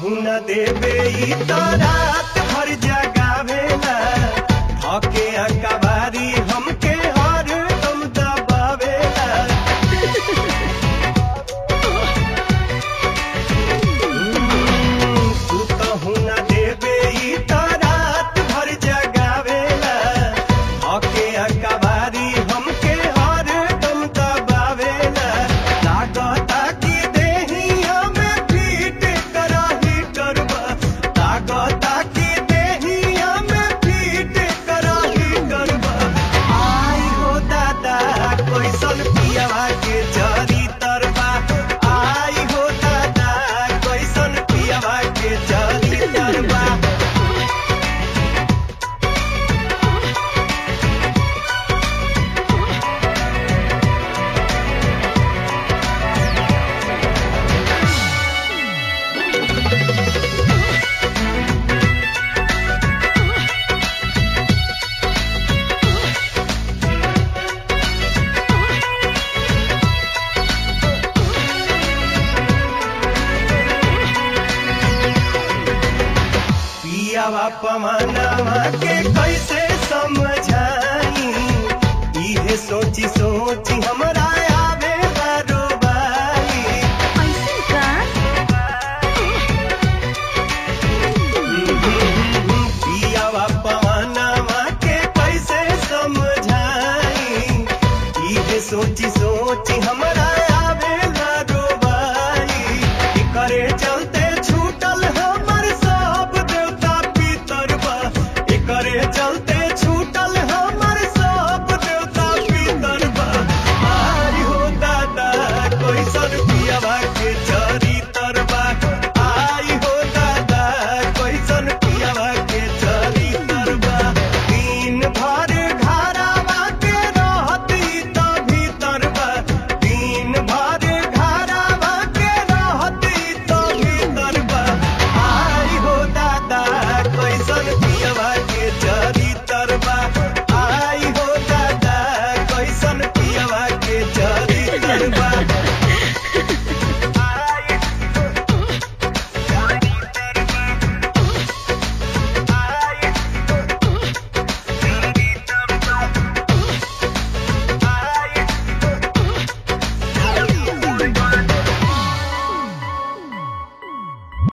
कहू न देबे ई तो रात भर जगावेला धके अकबारी हमके हर दम दबावेला तू कहू न देबे ई तो रात भर जगावेला धके अकबारी हमके हर दम दबावेला लागता कि देहिया में फीट कराही करबा लागता कि देहिया में फीट कराही करबा आई हो दादा कैसन पियावा के जरी तरबा आई हो दादा कैसन पियावा के जरी तरबा पियावा पमानावा के कैसे समझाई इहे सोची सोची हमरा आवे बारोबारी ऐसे का पियावा पमानावा के कैसे समझाई इहे सोची सोची हमरा